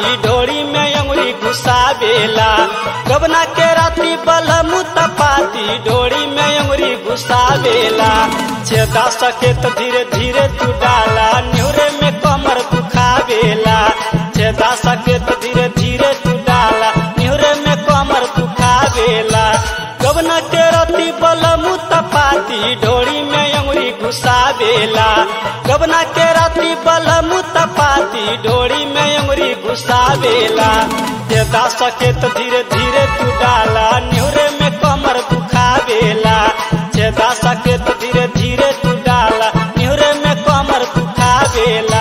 तपाती डोरी में अंगुरी घुसावेला गबना के राती बलमु तपाती डोरी में अंगुरी घुसावेला छेदा सके तो धीरे धीरे तू डाला न्यूरे में कमर दुखावेला छेदा सके तो धीरे धीरे तू डाला न्यूरे में कमर दुखावेला गबना के राती बलमु तपाती डोरी में अंगुरी घुसावेला गबना के राती बलमु तपाती डोरी में अंगुरी घुसावेला छेदा सके तो धीरे धीरे तू डाला न्यूरे में कमर दुखावेला छेदा सके तो धीरे धीरे तू डाला न्यूरे में कमर दुखावेला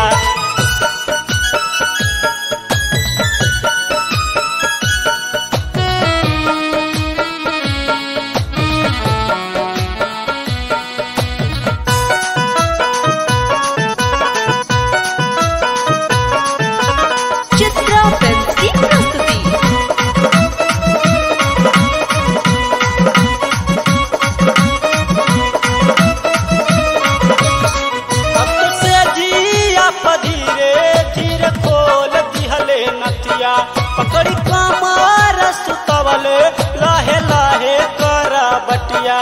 चित्रा फिल्म की प्रस्तुति अब से जिया धीरे धीरे खोल दिहले नतिया पकड़ी कमर सुतवले लाहे लाहे करा बटिया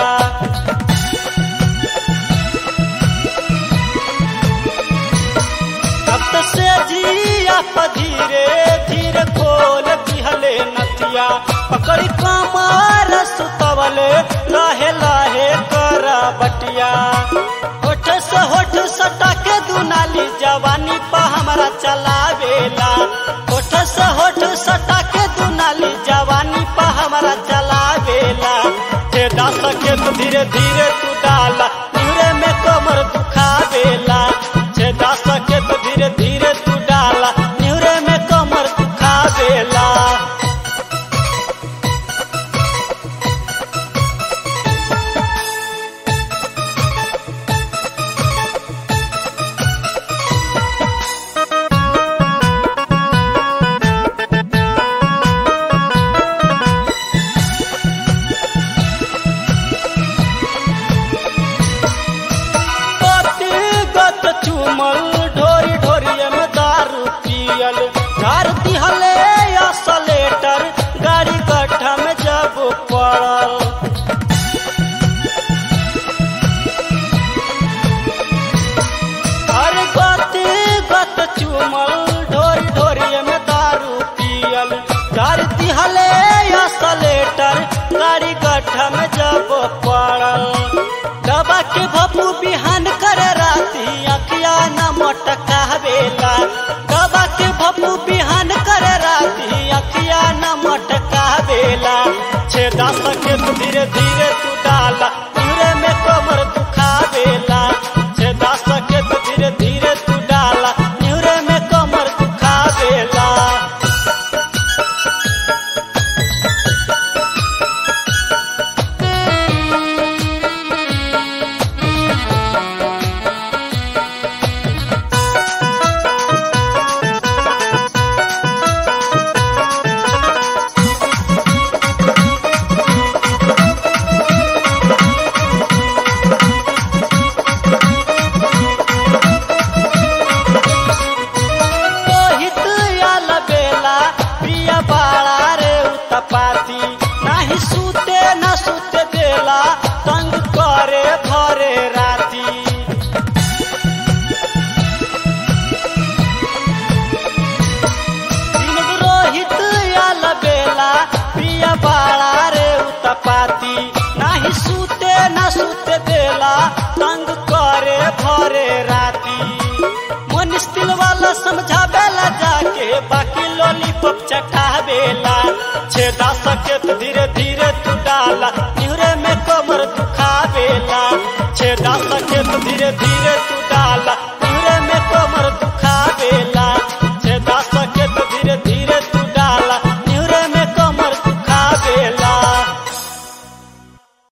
अब से जिया धीरे धीरे खोल दिहले नतिया पकड़ी कमर सुतवले लाहे लाहे करा बटिया होठ से होठ सटा के दुनाली जवानी पा हमरा चलावेला होठ से होठ सटा के दुनाली जवानी पा हमरा चलावेला छेदा सके तो धीरे धीरे तू डाला न्यूरे में कमर दुखावेला छेदा सके तो धीरे धीरे तू डाला न्यूरे में कमर दुखावेला गत चुमल ढोरी ढोरिए में दारू पियल घर दिहले असलेटर गाड़ी गड्ढा में जब पड़ल अरे गति गत चुमल ढोरी ढोरिए में दारू पियल घर दिहले असलेटर गाड़ी गड्ढा में जब पड़ल दबा के भपू बिहान करे राती अखिया न मोटकावेला दबा के भपू बिहान करे राती अखिया न मोटकावेला छेदा सके तो धीरे धीरे तू डाला धीरे में कमर दुखावेला छेदा सके तो धीरे धीरे तू डाला न्यूरे में कमर दुखावेला मोहित आल बेला प्रिया बाड़ा रे उतपाती नाही सूते न सूते देला तंग करे भरे राती दिन रोहित आल बेला प्रिया बाड़ा रे उतपाती नाही सूते न सूते देला तंग करे भरे राती मनीष दिल वाला समझावेला जाके बाकी लॉलीपॉप चटावेला छेदा सके तो धीरे धीरे तू डाला न्यूरे में कमर दुखावेला छेदा सके तो धीरे धीरे